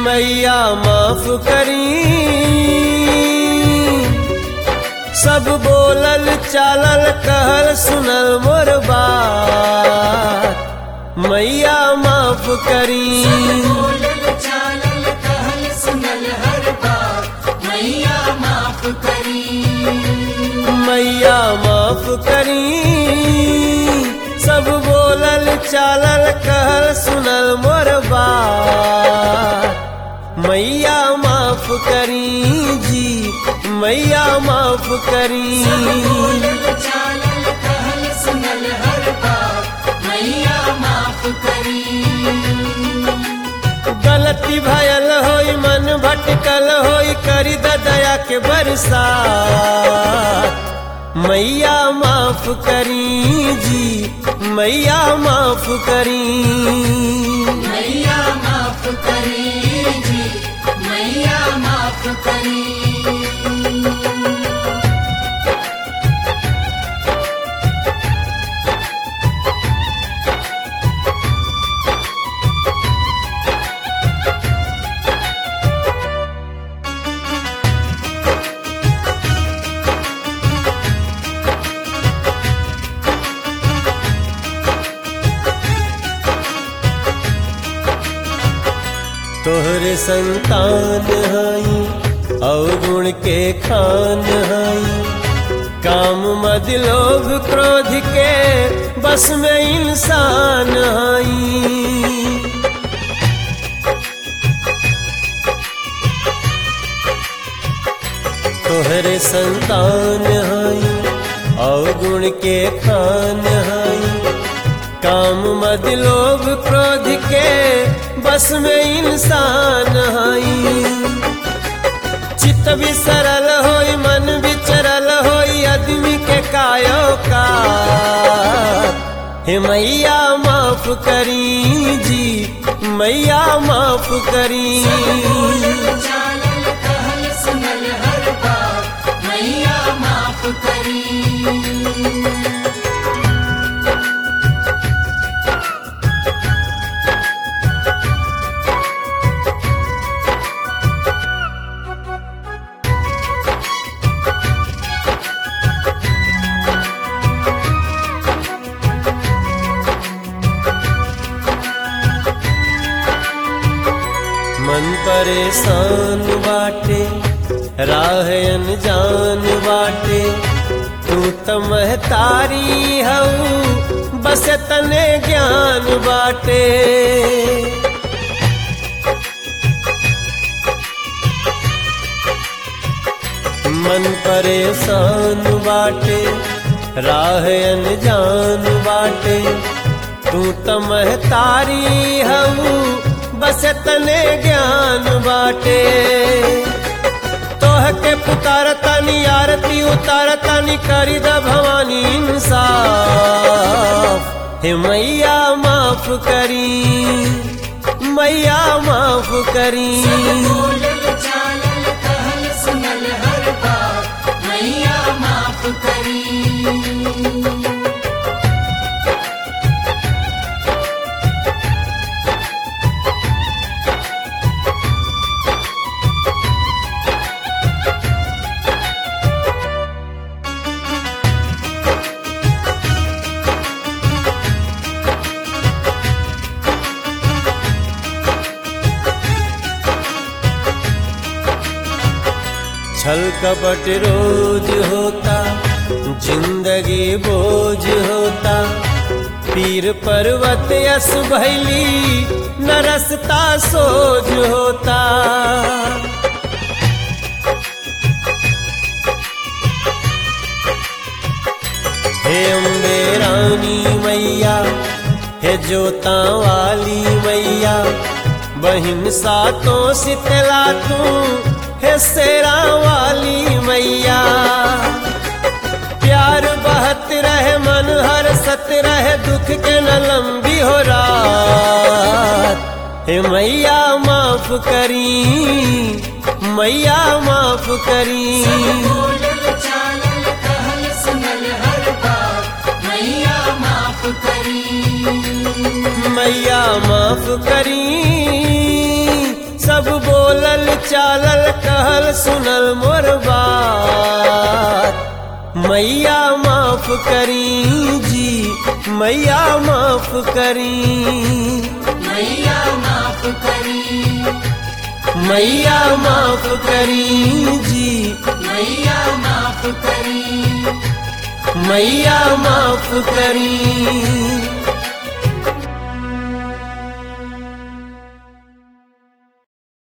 मैया माफ करी सब बोलल चालल कहल सुनल मोर बात मैया माफ करी बोलल चालल कहल सुनल हर बात मैया माफ करी मैया माफ करी सब बोलल चालल कहल सुनल मोर बात मैया माफ करी जी मैया माफ करी बोलल चालल कहल सुनल हर बात मैया माफ करी गलती भयल होई मन भटकल होई करी द दया के बरसात मैया माफ करी जी मैया माफ करी मैया माफ करी जी मैया माफ करी तोहरे संतान हई और गुण के खान हई काम मद लोभ क्रोध के बस में इंसान हई तोहरे संतान हई और गुण के खान हई काम मद लोभ क्रोध के बस में इंसान हई चित्त भी सरल होई मन भी चरल होई आदमी के कायो का हे मैया माफ करी जी मैया माफ करी चालल कहल सुनल हर बात मैया माफ करी मन परेशान बाटे राह अनजान बाटे तू त महतारी हऊ बस तने ज्ञान बाटे मन परेशान बाटे राह अनजान बाटे तू त महतारी हऊ बस तने ज्ञान बाटे तोह के पुकारतानी आरती उतारतानी करी द भवानी इंसाफ हे मैया माफ करी मैया माफ करी बोलल चालल कहल सुनल हर बात मैया माफ करी छल कपट रोज होता जिंदगी बोझ होता पीर पर्वत यस भैली न रसता सोज होता हे अम्बे रानी मैया हे जोता वाली मैया बहिन सातों शीतला तू हे सेरा वाली मैया प्यार बहत रहे मन हर सत रहे दुख के न लंबी हो रात हे मैया माफ करी मैया माफ करी बोलल चालल कहल सुनल हर बात मैया माफ करी मैया माफ करी सब बोलल चालल कहल सुनल मोर बात मैया माफ करी जी मैया माफ करी मैया माफ करी मैया माफ करी जी मैया माफ करी मैया माफ करी